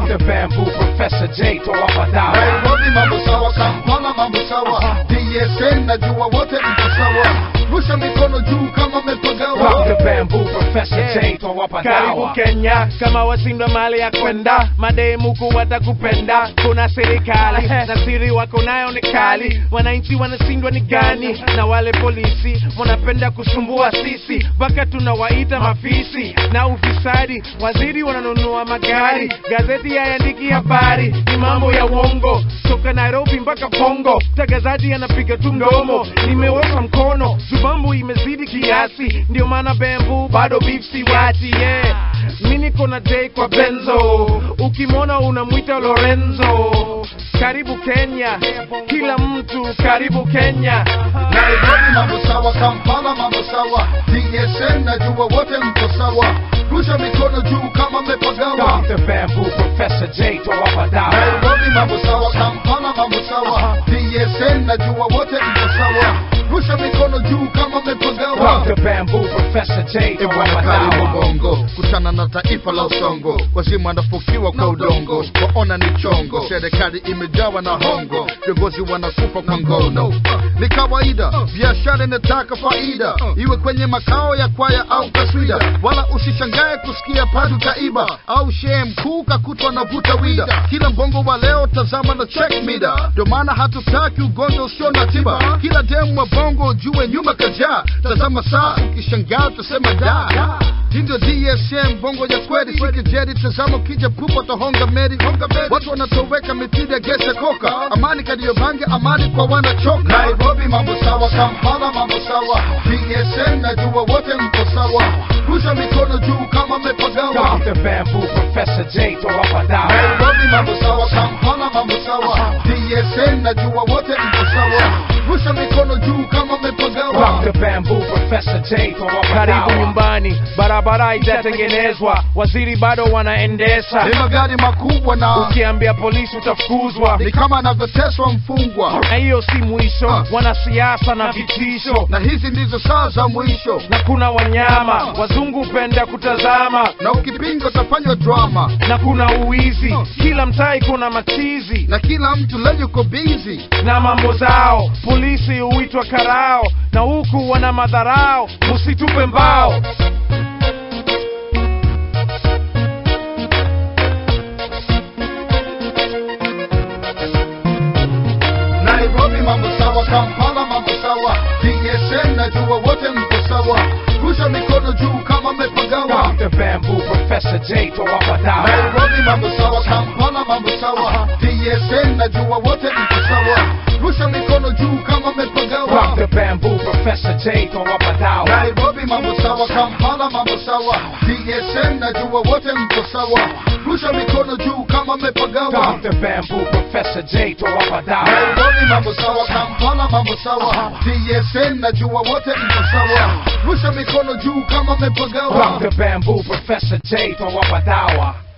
the bamboo, Professor J, toa padawa. Nairobi mambo sawa, Kampala mambo sawa, DSN najua wote mko sawa, rusha mikono juu kama Rock mmepagawa. the bamboo, Professor J, toa Karibu padawa. Kenya, kama washindwa mali ya kwenda, mademu watakupenda. Kuna serikali na siri wako nayo ni kali, wananchi wanashindwa ni gani? Na wale polisi wanapenda kusumbua sisi, mpaka tunawaita mafisi na ufisadi. Waziri wananunua magari, gazeti hayaandiki habari, ni mambo ya uongo toka Nairobi mpaka Bongo. Mtangazaji anapiga tu mdomo, nimeweka mkono, zubambu imezidi kiasi, ndio maana bambu bado beef siwachi yeah. Mi niko na J kwa Benzo, ukimwona unamwita Lorenzo. Karibu Kenya, kila mtu karibu Kenya. Nairobi mambo sawa, Kampala mambo sawa, DSN najua wote mko sawa, rusha mikono juu kama mmepagawa. Rock the bamboo, Professor J, toa padawa. Nairobi mambo sawa, Kampala mambo sawa, DSN najua wote mko sawa, rusha mikono juu kama mmepagawa. Rock the bamboo, Professor J, toa Bwana karibu padawa. bongo kutana na taifa la usongo wazimu wanafukiwa kwa udongo waona ni chongo serikali imejawa na hongo viongozi wanakufa kwa ngono ni kawaida biashara inataka faida iwe kwenye makao ya kwaya au kaswida wala usishangae kusikia padu kaiba au shee mkuu kakutwa na vuta wida kila mbongo wa leo tazama na check mida ndio maana hatutaki ugonjwa usio na tiba kila demu wa bongo jue nyuma kajaa tazama saa ukishangaa utasema da hii ndio DSM bongo ya kweli sikijeri tazama ukija pupa tahonga meri watu wanatoweka mitidi ya gese koka amani kadiyobange amani kwa wanachoka Nairobi mambo sawa Kampala mambo sawa DSM najua wote mko sawa rusha mikono juu kama mmepagawa Rock the bamboo, Professor J, toa padawa. Nairobi mambo sawa, Kampala mambo sawa, DSN najua wote mko sawa, rusha mikono juu kama Rock mmepagawa. the bamboo, Professor J, toa Karibu padawa. nyumbani, barabara itatengenezwa, waziri bado wanaendesha. Ni magari makubwa na Ukiambia polisi utafukuzwa, ni kama anavyoteswa mfungwa, na hiyo si mwisho. Wanasiasa na vitisho, na hizi ndizo saa za mwisho, na kuna wanyama wazungu penda kutazama, na ukipinga utafanywa drama, na kuna uwizi, kila mtaa iko na machizi na kila mtu leo yuko busy. na mambo zao. Polisi huitwa karao, na huku wana madharao, musitupe mbao. Nairobi mambo sawa, Kampala mambo sawa, DSN najua wote mko sawa, rusha mikono juu kama mmepagawa. Rock the bamboo, Professor J, toa padawa. Nairobi mambo sawa, Kampala mambo sawa, DSN najua wote mko sawa, rusha mikono juu kama Rock mmepagawa. the bamboo, Professor J, toa padawa. Nairobi mambo sawa, Kampala mambo sawa, DSN najua wote mko sawa, rusha mikono juu kama mmepagawa. Rock the bamboo, Professor J, toa padawa. Nairobi mambo sawa, Kampala mambo sawa, DSN najua wote mko sawa, rusha mikono juu kama mmepagawa. Rock the bamboo, Professor J, toa padawa.